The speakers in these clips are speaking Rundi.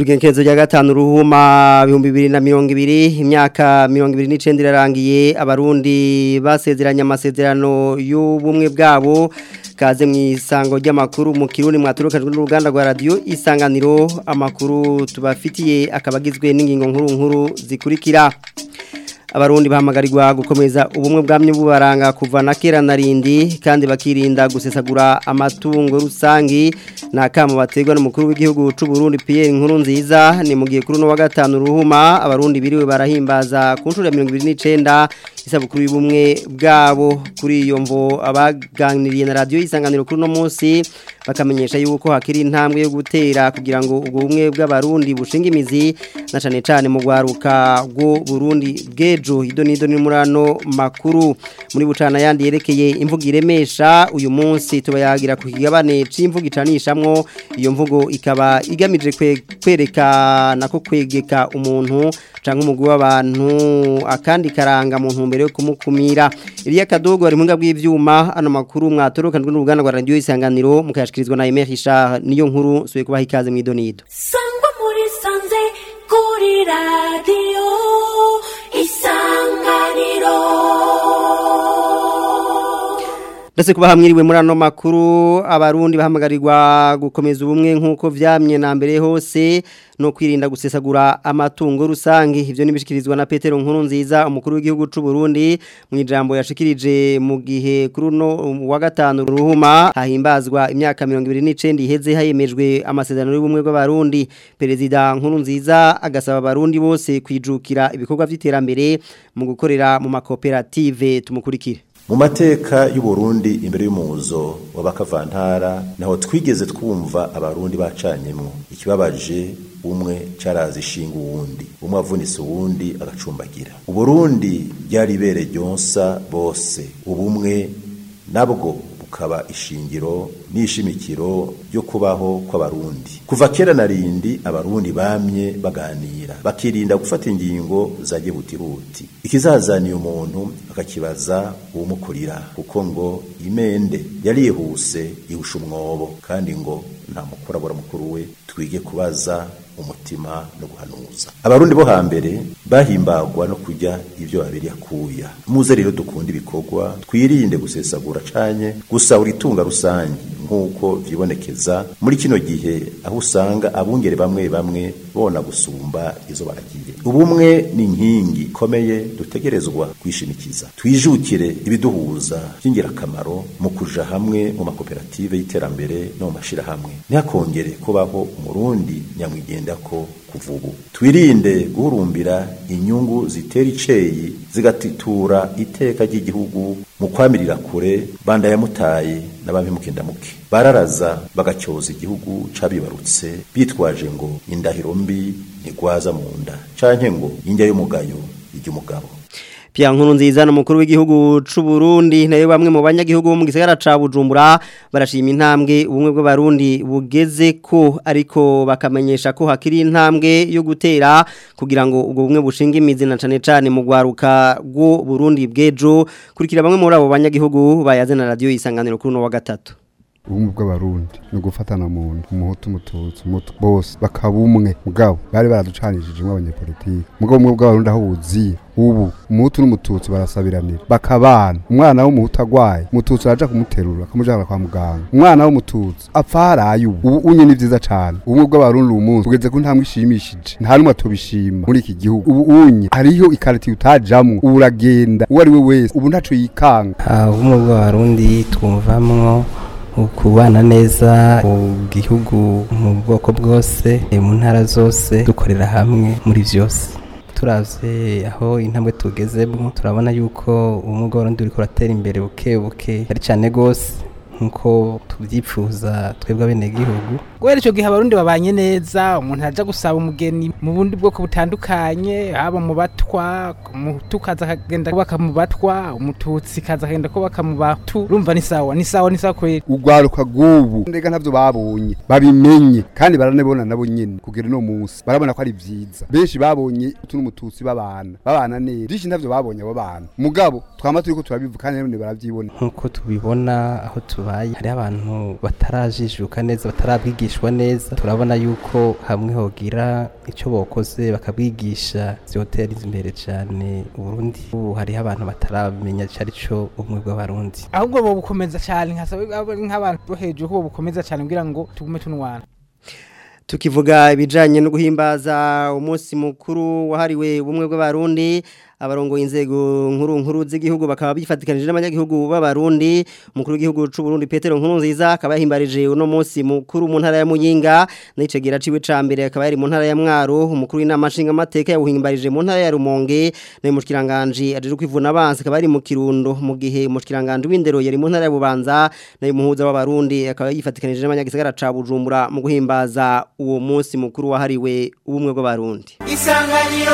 Turigenkezo rya gatanu ruhuma bihumbi bibiri na mirongo ibiri imyaka mirongo ibiri n'icenda irarangiye abarundi basezeranye amasezerano y'ubumwe bwabo kaze mu isango ry'amakuru mu kirundi mwaturukajwe n'uruganda rwa radio isanganiro amakuru tubafitiye akabagizwe n'ingingo nkuru nkuru zikurikira abarundi bahamagarirwa gukomeza ubumwe bwamye bubaranga kuva na kera narindi kandi bakirinda gusesagura amatungo rusangi nakamo bategwa n'umukuru w'igihugu c'u Burundi Pierre Nkuru nziza ni mu gihe kuri no wa gatanu ruhuma abarundi biriwe barahimbaza ku nshuro ya 29 isabukuru y'ubumwe bwabo kuri iyo mvo abaganiriye na radio isanganiro kuri no munsi bakamenyesha yuko hakiri intambwe yo gutera kugira ngo ubwo bumwe bw'abarundi bushinga imizi na cane cane mu gwaruka rwo Burundi bwejo ido nido ni murano makuru muri bucana yandi yerekeye imvugo iremesha uyu munsi tubayagira ku kigabane c'imvugo icanishamwo iyo mvugo ikaba igamije kwerekana ko kwegeka umuntu canke umugwi w'abantu akandi karanga mu ntumbero yo kumukumira Elia Kadogo ari munga bw'ivyuma ano makuru mwatorokanwe n'uruganda rwa radio isanganiro mukayashikirizwa na Emer Richard niyo nkuru suye kubaha ikaze mw'idonido Sangwa muri sanze kuri radio isanganiro Ndase kuba hamwiriwe muri ano makuru abarundi bahamagarirwa gukomeza ubumwe nkuko vyamye na mbere hose no kwirinda gusesagura amatungo rusangi ivyo nibishikirizwa na Petero Nkuru nziza umukuru w'igihugu c'u Burundi mu ijambo yashikirije mu gihe kuri no wa gatanu ruhuma hahimbazwa imyaka 29 iheze hayemejwe amasezerano y'ubumwe bw'abarundi perezida Nkuru nziza agasaba abarundi bose kwijukira ibikorwa vy'iterambere mu gukorera mu makoperative tumukurikire mu mateka y'uburundi imbere y'umuzo w'abakavantara naho twigeze twumva abarundi bacanyemwo ikibabaje umwe carazi ishinga uwundi umwe avunitse uwundi agacumbagira uburundi ryari ibere ryonsa bose ubumwe nabwo bukaba ishingiro n'ishimikiro ryo kubaho kw'abarundi kuva kera na rindi abarundi bamye baganira bakirinda gufata ingingo za gihutihuti ikizazaniye umuntu akakibaza uwumukurira kuko ngo imende yarihuse ihusha umwobo kandi ngo nta mukurabura mukuru we twige kubaza umutima no guhanuza abarundi bo hambere bahimbagwa no kujya ibyo babiri yakuya muze rero dukunda ibikorwa twirinde gusesagura canye gusahura itunga rusange nk'uko vyibonekeza muri kino gihe aho usanga abungere bamwe bamwe bona gusumba izo baragiye ubumwe ni inkingi ikomeye dutegerezwa kwishimikiza twijukire ibiduhuza by'ingirakamaro mu kuja hamwe mu makoperative y'iterambere no mu mashirahamwe ntihakongere kubaho umurundi nyamwigenda ko kuva ubu twirinde guhurumbira inyungu zitera iceyi zigatitura iteka ry'igihugu mu kwamirira kure banda yamutaye n'abampimukindamuke bararaza bagacyoza igihugu cabibarutse bitwaje ngo indahiro mbi ntigwaza mu nda canke ngo indya y'umugayo iry'umugabo Pia nkuru nziza n'umukuru w'igihugu c'u Burundi nayo bamwe mu banyagihugu bo mu gisagara ca Bujumbura barashima intambwe ubumwe bw'abarundi bugeze ko ariko bakamenyesha ko hakiri intambwe yo gutera kugira ngo ubwo bumwe bushinga imizi na cane cane mu gwaruka rwo Burundi bwejo kurikira bamwe muri abo banyagihugu bayaze na radio isanganiro kuri no wa gatatu ubumwe bw'abarundi ni ugufatana mu nda umuhutu umututsi umutu bose bakaba umwe mugabo bari baraducanishije abanyepolitiki mugabo ubumwe bw'abarundi aho buziye ubu umuhutu n'umututsi barasabiranira bakabana umwana w'umuhutu agwaye umututsi araja kumuterura akamujana kwa muganga umwana w'umututsi apfa haraye ubu ubu unye ni vyiza cane ubumwe bw'abarundi uyu munsi bugeze ku ntambwe ishimishije nta n'umwe atobishima muri iki gihugu ubu unye hariho ikariti utajamwo ubu uragenda uwo ari we wese ubu ntaco yikanga ubumwe bw'abarundi twumvamwo ukubana neza mu gihugu mu bwoko bwose mu ntara zose dukorera hamwe muri byose turavye aho intambwe tugezemo turabona yuko ubumwe bw'abarundi buriko buratera imbere buke buke ari cyane gose nkuko tubyifuza twebwe abenegihugu guhera icyo gihe abarundi babanye neza umuntu aja gusaba umugeni mu bundi bwoko butandukanye haba mu batwa umuhutu kaza akagenda kubaka mu batwa umututsi kaza akagenda kubaka mu batu urumva ni sawa ni sawa ni sawa kweli urwaruka rw'ubu ndega ntavyo babonye babimenye kandi baranabona nabo nyene kugera no munsi barabona ko ari vyiza benshi babonye utu n'umututsi babana babana neza byinshi ntavyo babonye abo bana mugabo twama turiko turabivuga kandi none baravyibona nkuko tubibona aho tubaye hari abantu batarajijuka neza batarabwigisha bakigishwa neza turabona yuko hamwe hogira icyo bokoze bakabwigisha vyotera imbere cyane uburundi ubu hariho abantu bataramenya icyo ari cyo ubumwe bw'abarundi ahubwo bo bukomeza cyane nkasaba nk'abantu bo hejuru ko bo bukomeza cyane kugira ngo tugume tunwana tukivuga ibijanye no guhimbaza umunsi mukuru wahariwe ubumwe bw'abarundi abarongo inzego nkuru nkuru z'igihugu bakaba bifatikanije n'abanyagihugu b'abarundi umukuru w'igihugu c'u Burundi Petero Nkurunziza akaba yahimbarije uno munsi mukuru mu ntara ya Muyinga n'icegera ciwe ca mbere akaba yari mu ntara ya Mwaro umukuru w'inama nshinga mateka yawuhimbarije mu ntara ya Rumonge na mushikiranganje aje kwivuna abansi akaba yari mu Kirundo mu gihe mushikiranganje w'indero yari mu ntara ya Bubanza na muhuza w'abarundi akaba yifatikanije n'abanyagisagara ca Bujumbura mu guhimbaza uwo munsi mukuru wahariwe ubumwe bw'abarundi isanganiro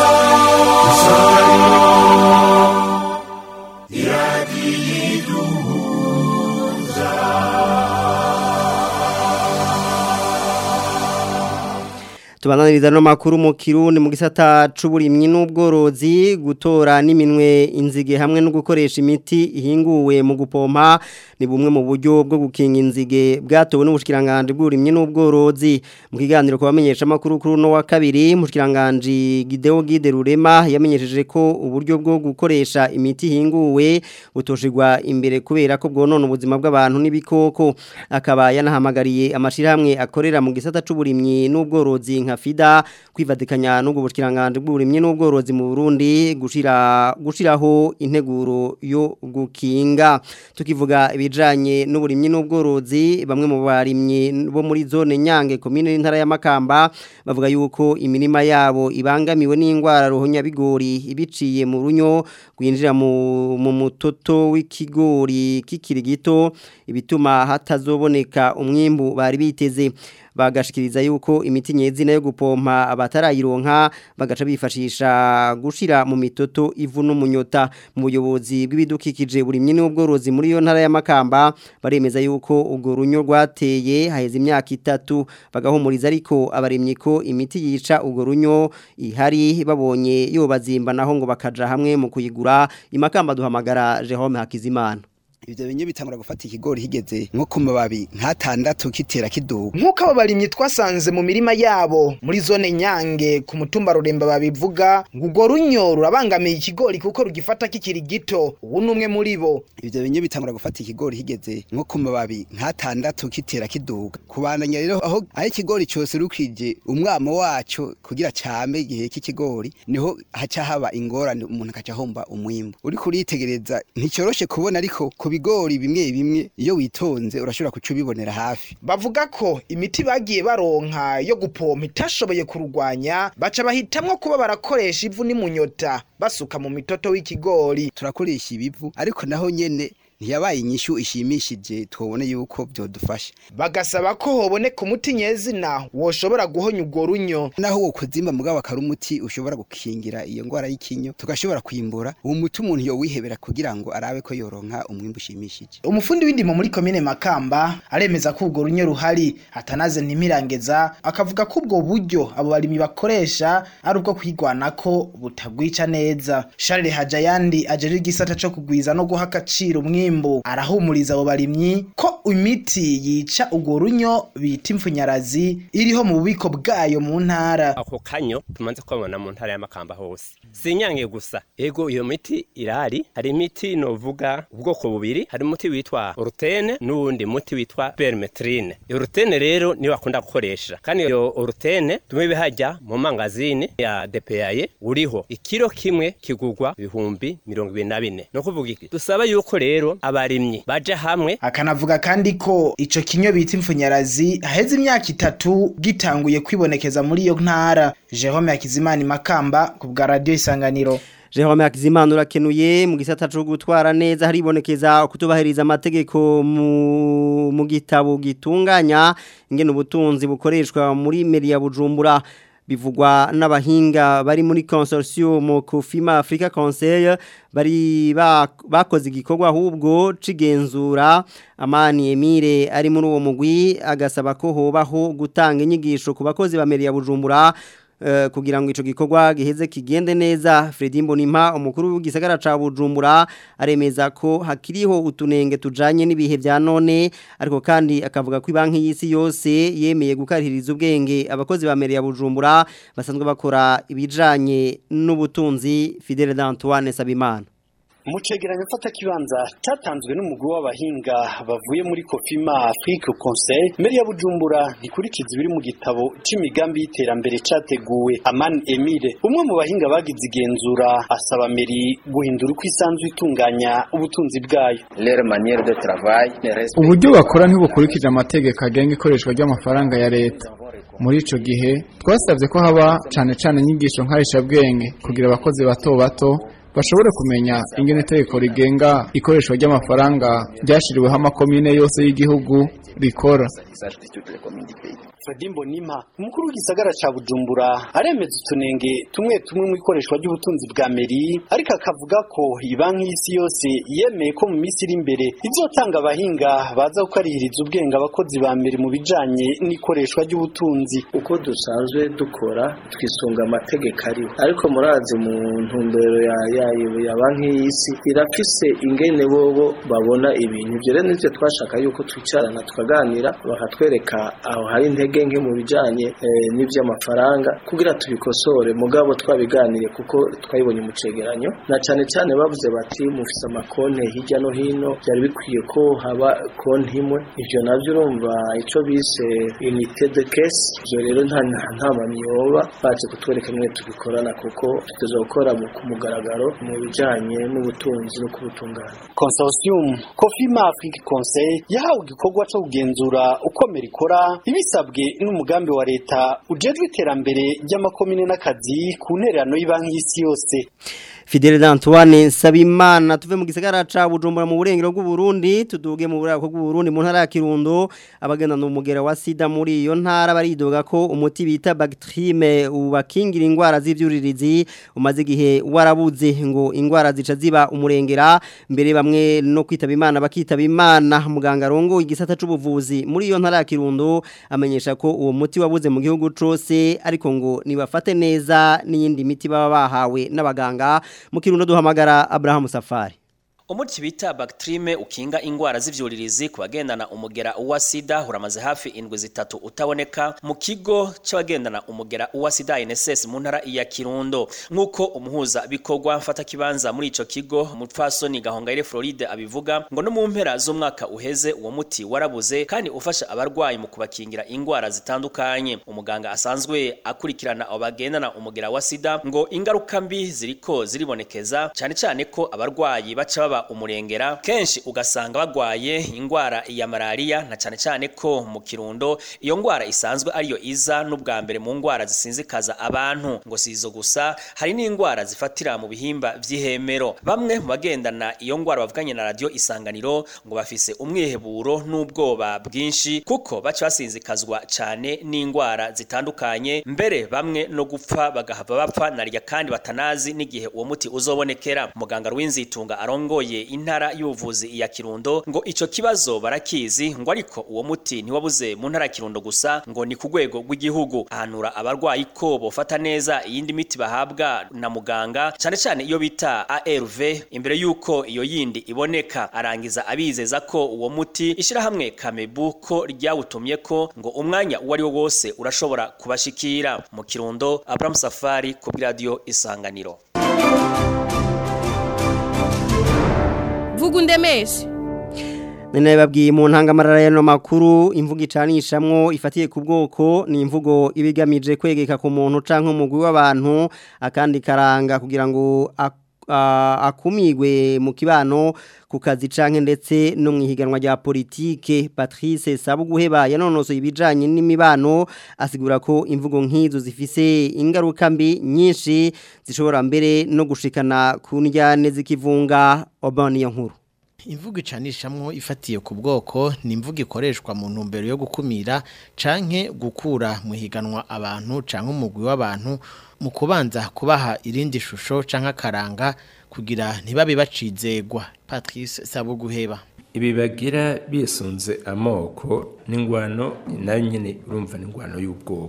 tubananiriza no makuru mu kirundi mu gisata c'uburimyi n'ubworozi gutora n'iminwe inzige hamwe no gukoresha imiti ihinguwe mu gupompa ni bumwe mu buryo bwo gukinga inzige bwatowe n'ubushikiranganje bw'uburimyi n'ubworozi mu kiganiro kubamenyesha makuru kuri no wa kabiri mushikiranganje Gideo Gide Rurema yamenyesheje ko uburyo bwo gukoresha imiti ihinguwe butoshirwa imbere kubera ko bwonona ubuzima bw'abantu n'ibikoko akaba yanahamagariye amashirahamwe akorera mu gisata c'uburimyi n'ubworozi nka FIDA kwivadikanya n'ubwo bushikiranganje bw'uburimyi n'ubworozi mu Burundi gushira gushiraho integuro yo gukinga tukivuga ibijanye n'uburimyi n'ubworozi bamwe mu barimyi bo muri zone Nyange commune y'intara ya Makamba bavuga yuko imirima yabo ibangamiwe n'ingwara ruhonya bigori ibiciye mu runyo gwinjira mu mu mutoto w'ikigori kikiri gito ibituma hatazoboneka umwimbu bari biteze bagashikiriza yuko imiti nyezina yo gupompa abatarayironka bagaca bifashisha gushira mu mitoto ivu n'umunyota mu buyobozi bw'ibidukikije burimye n'ubworozi muri yo ntara ya Makamba baremeza yuko ubwo runyo rwateye haheze imyaka itatu bagahumuriza ariko abarimyi ko imiti yica ubwo runyo ihari babonye yobazimba naho ngo bakaja hamwe mu kuyigura imakamba duhamagara Jerome Hakizimana ivyo binye bitangura gufata ikigori higeze nko ku mababi nk'atandatu kitera kiduga nk'uko abo barimyi twasanze mu mirima yabo muri zone nyange ku mutumba ruremba babivuga ngo urwo runyo rurabangamiye ikigori kuko rugifata kikiri gito ubu ni umwe muri bo ivyo binye bitangura gufata ikigori higeze nko ku mababi nk'atandatu kitera kiduga kubandanya rero aho aho ikigori cose rukije umwamo waco kugira came igihe cy'ikigori niho haca haba ingorane umuntu akaca ahomba umwimbu uriko uritegereza nticoroshe kubona ariko ku bigori bimwe bimwe iyo witonze urashobora kuca ubibonera hafi bavuga ko imiti bagiye baronka yo gupompa itashoboye kurwanya baca bahitamwo kuba barakoresha ivu n'imunyota basuka mu mitoto w'ikigori turakoresha ibivu ariko naho nyene ntiyabaye inyishu ishimishije twobone yuko byodufasha bagasaba ko hoboneka umuti nyezina woshobora guhonya urwo runyo naho wo kuzimba mugabo akari umuti ushobora gukingira iyo ngwara y'ikinyo tugashobora kwimbura uwo muti umuntu yowihebera kugira ngo arabe ko yoronka umwimbu ushimishije umufundi w'indimo muri komine makamba aremeza ko urwo runyo ruhari atanaze ntimirangeza akavuga ko ubwo buryo abo barimyi bakoresha ari ubwo kwigwanako butabwica neza Charles Hajayandi ajeje igisata co kugwiza no guha agaciro umwimbu arahumuriza abo barimyi ko imiti yica urwo runyo bita impfunyarazi iriho mu bubiko bwayo mu ntara ako kanyo tumanze kwabona mu ntara y'amakamba hose sinyange gusa ego iyo miti irari hari imiti novuga ubwoko bubiri hari umuti witwa urutene n'uwundi muti witwa permetrine iyo urutene rero niyo bakunda gukoresha kandi iyo urutene tumwe bihajya mu mangazini ya DPAye uriho ikiro kimwe kigugwa ibihumbi mirongo ibiri na bine no kuvuga iki dusaba yuko rero abarimyi baje hamwe akanavuga kandi ko ico kinyo bita impfunyarazi haheze imyaka itatu gitanguye kwibonekeza muri iyo ntara Jerome Hakizimana Makamba ku bwa radio Isanganiro Jerome Hakizimana urakenuye mu gisata cyo gutwara neza haribonekeza kutubahiriza amategeko mu mu gitabo gitunganya ingene ubutunzi bukoreshwa muri meri ya Bujumbura bivugwa n'abahinga bari muri consortium Kofima Africa Conseil bari bakoze igikorwa ahubwo cigenzura amani Emile ari muri uwo mugwi agasaba ko hobaho gutanga inyigisho ku bakozi ba meri ya Bujumbura eh, kugira ngo ico gikorwa giheze kigende neza Fredy Mbonimpa umukuru w'igisagara ca Bujumbura aremeza ko hakiriho utunenge tujanye n'ibihe vya none ariko kandi akavuga ko ibanki y'isi yose yemeye gukarihiriza ubwenge abakozi ba meri ya Bujumbura basanzwe bakora ibijanye n'ubutunzi Fidele d'Antoine Sabimana mu cegeranyo mfata kibanza cyatanzwe n'umugwi w'abahinga bavuye muri Kofima Afrique Conseil Meri ya Bujumbura ntikurikiza ibiri mu gitabo c'imigambi y'iterambere cyateguwe Aman Emile umwe mu bahinga bagize igenzura asaba Meri guhindura uko isanzwe itunganya ubutunzi bwayo leur manière de travail ne respecte uburyo bakora ntibukurikije amategeko agenga ikoreshwa ry'amafaranga ya leta muri ico gihe twasabye ko haba cane cane inyigisho nkarishabwenge kugira abakozi bato bato bashobore kumenya ingene itegeko rigenga ikoreshwa ry'amafaranga ryashiriweho amakomine yose y'igihugu rikora Fredy Mbonimpa umukuru w'igisagara ca Bujumbura aremeza utunenge tumwe tumwe mu ikoreshwa ry'ubutunzi bwa Meri ariko akavuga ko ibanki y'isi yose yemeye ko mu minsi iri imbere izotanga abahinga baza gukarihiriza ubwenge abakozi ba Meri mu bijanye n'ikoreshwa ry'ubutunzi uko dusanzwe dukora twisunga amategeko ariho ariko murazi mu ntumbero ya yayo ya banki y'isi irafise ingene bobo babona ibintu ibyo rero nivyo twashaka yuko twicarana tukaganira bakatwereka aho hari intege nke mu bijanye eh, n'ivy'amafaranga kugira tubikosore mugabo twabiganiye kuko twabibonye mu cegeranyo na cane cane bavuze bati mufise amakonte hirya no hino byari bikwiye ko haba konti imwe ivyo navyo urumva ico bise unité de caisse ivyo rero nta nta mamyoba baje kutwereka mwe tubikorana kuko tuteza gukora mu ku mugaragaro mu bijanye n'ubutunzi no kubutunganya Consortium Kofima Afrique Conseil yahawe igikorwa cyo kugenzura uko Meri ikora ibisabwe n'umugambi wa leta ujejwe iterambere ry'amakomine n'akazi ku ntererano y'ibanki y'isi yose Fidele d'Antoine Sabimana tuve mu gisagara ca Bujumbura mu burengero bw'u Burundi tuduge mu burako bw'u Burundi mu ntara ya Kirundo abagenda n'umugera wa sida muri iyo ntara baridoga ko umuti bita Bactrime ubakingira ingwara z'ivyuririzi umaze igihe warabuze ngo ingwara zica ziba umurengera mbere bamwe no kwitaba Imana bakitaba Imana muganga rongo igisata c'ubuvuzi muri iyo ntara ya Kirundo amenyesha ko uwo muti wabuze mu gihugu cose ariko ngo nibafate neza n'iyindi miti baba bahawe n'abaganga mu kirundo duhamagara Abraham Safari Umuti bita Bactrime ukinga ingwara z'ivyuririzi kubagendana umugera uwa sida uramaze hafi indwi zitatu utaboneka mu kigo c'abagendana umugera uwa sida INSS mu ntara ya Kirundo nkuko umuhuza bikorwa mfata kibanza muri ico kigo umupfasoni Gahongayire Floride abivuga ngo no mu mpera z'umwaka uheze uwo muti warabuze kandi ufasha abarwayi mu kubakingira ingwara zitandukanye umuganga asanzwe akurikirana abo bagendana umugera wa sida ngo ingaruka mbi ziriko ziribonekeza cyane cyane ko abarwayi baca baba umurengera kenshi ugasanga bagwaye ingwara ya malaria na cyane cyane ko mu kirundo iyo ngwara isanzwe ariyo iza n'ubwa mbere mu ngwara zisinzikaza abantu ngo sizo gusa hari n'ingwara zifatira mu bihimba vy'ihemero bamwe mu bagendana iyo ngwara bavuganye na radio isanganiro ngo bafise umwiheburo n'ubwoba bwinshi kuko baca basinzikazwa cyane n'ingwara zitandukanye mbere bamwe no gupfa bagahava bapfa narya kandi batanazi n'igihe uwo muti uzobonekera muganga Rwinzitunga arongoye intara y'ubuvuzi ya Kirundo ngo ico kibazo barakizi ngo ariko uwo muti ntiwabuze mu ntara ya Kirundo gusa ngo ni ku rwego rw'igihugu ahanura abarwayi ko bofata neza iyindi miti bahabwa na muganga cyane cyane iyo bita ARV imbere yuko iyo yindi iboneka arangiza abizeza ko uwo muti ishirahamwe Kamebu ko ryawutumye ko ngo umwanya uwo ari wo wose urashobora kubashikira mu Kirundo Abraham Safari ku radio Isanganiro vuga undemeshe Nene babwiye mu ntangamarara y'ano makuru imvugo icanishamwo ifatiye ku bwoko ni imvugo ibigamije kwegeka ku muntu canke umugwi w'abantu akandi karanga kugira ngo akumigwe mu kibano ku kazi canke ndetse no mwihiganwa rya politike Patrice Sabuguheba yanonosoye ibijanye n'imibano asigura ko imvugo nk'izo zifise ingaruka mbi nyinshi zishobora mbere no gushikana ku njyane zikivunga Obani nkuru imvugo icanishamwo ifatiye ku bwoko ni imvugo ikoreshwa mu ntumbero yo gukumira canke gukura mu higanwa abantu canke umugwi w'abantu mu kubanza kubaha irindi shusho canke akaranga kugira ntibabe bacizegwa Patrice Sabuguheba ibi bagira bisunze amoko n'ingwano nayo nyene urumva n'ingwano y'ubwoko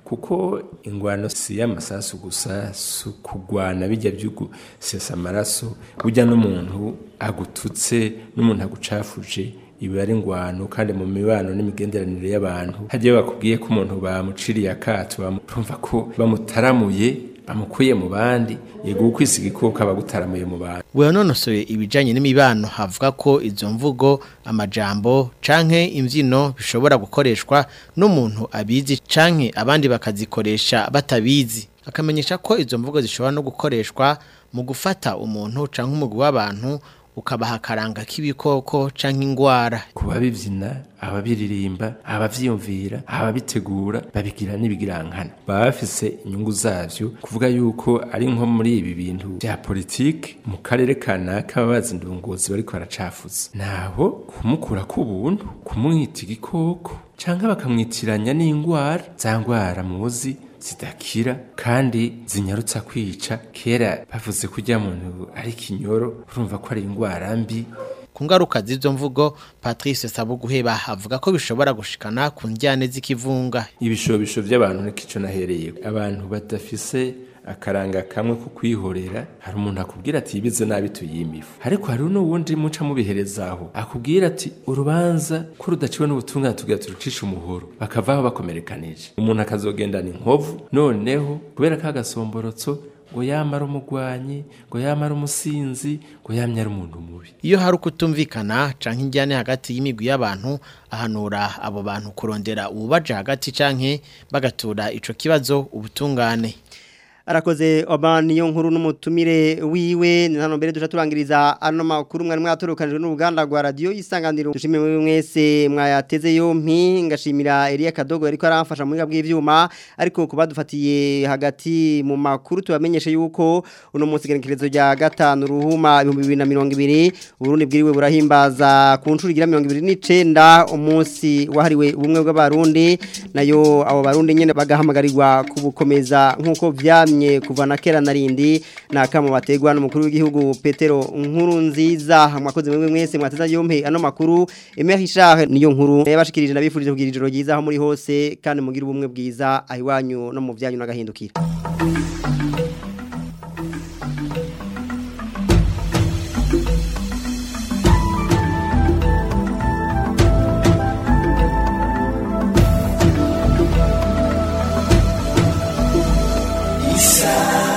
kuko ingwano si y'amasasu gusa si ukugwana bijya by'ugusesa amaraso burya n'umuntu agututse n'umuntu agucafuje ibi ari ingwano kandi mu mibano n'imigenderanire y'abantu hagiye bakubwiye ko umuntu bamuciriye akato bamurumva ko bamutaramuye bamukuye mu bandi yego ukwisiga ikoko abagutaramuye mu bantu wanonosoye ibijanye n'imibano havuga ko izo mvugo amajambo canke imvyino bishobora gukoreshwa n'umuntu abizi canke abandi bakazikoresha batabizi akamenyesha ko izo mvugo zishobora no gukoreshwa mu gufata umuntu canke umugwi w'abantu ukabaha akaranga k'ibikoko canke ingwara kuba bivyina ababiririmba abavyiyumvira ababitegura babigira n'ibigirankana baba bafise inyungu zavyo kuvuga yuko ari nko muri ibi bintu vya politike mu karere kanaka babaza indongozi bariko baracafuza naho kumukura k'ubuntu kumwita igikoko canke bakamwitiranya n'ingwara za ngwara muzi zidakira kandi zinyarutsa kwica kera bavuze kurya muntu ari kinyoro urumva ko ari indwara mbi ku ngaruka z'izo mvugo Patrice Sabuguheba avuga ko bishobora gushikana ku njyane z'ikivunga ibishobisho by'abantu nikico nahereye abantu badafise akaranga kamwe ko kwihorera hari umuntu akubwira ati ibize nabi tuyimifu ariko hari n'uwundi muca mubiherezaho akubwira ati urubanza ko rudaciwe n'ubutungane tugira turucisha umuhoro bakavaho bakomerekanije umuntu akazogendana inkovu noneho kubera ka gasomborotso ngo yamara umugwanyi ngo yamara umusinzi ngo yamye ari umuntu mubi iyo hari ukutumvikana canke injyane hagati y'imigwi y'abantu ahanura abo bantu kurondera ububaje hagati canke bagatura ico kibazo ubutungane arakoze oba niyo nkuru n'umutumire wiwe ni hano mbere duca turangiriza ano makuru mwari mwaturukanijwe n'uruganda rwa radiyo isanganiro dushimire muri mwese mwayateze yompi ngashimira Elia Kadogo ariko aramfasha mu bw'ivyuma ariko kuba dufatiye hagati mu makuru tubamenyeshe yuko uno munsi gerekerezo rya gatanu ruhuma 2020 Burundi bwiriwe burahimbaza ku ncuro igira 2029 umunsi wahariwe ubumwe bw'abarundi nayo abo barundi nyene bagahamagarirwa kubukomeza nkuko vyamye kuva na kera narindi nakamo bategwa n'umukuru w'igihugu Petero nkuru nziza mwakoze mwe mwese mwateza yompe ano makuru Emery Richard niyo nkuru yabashikirije nabifurije kugira ijoro ryiza aho muri hose kandi mugira ubumwe bwiza ahiwanyu no mu byanyu nagahindukira Isa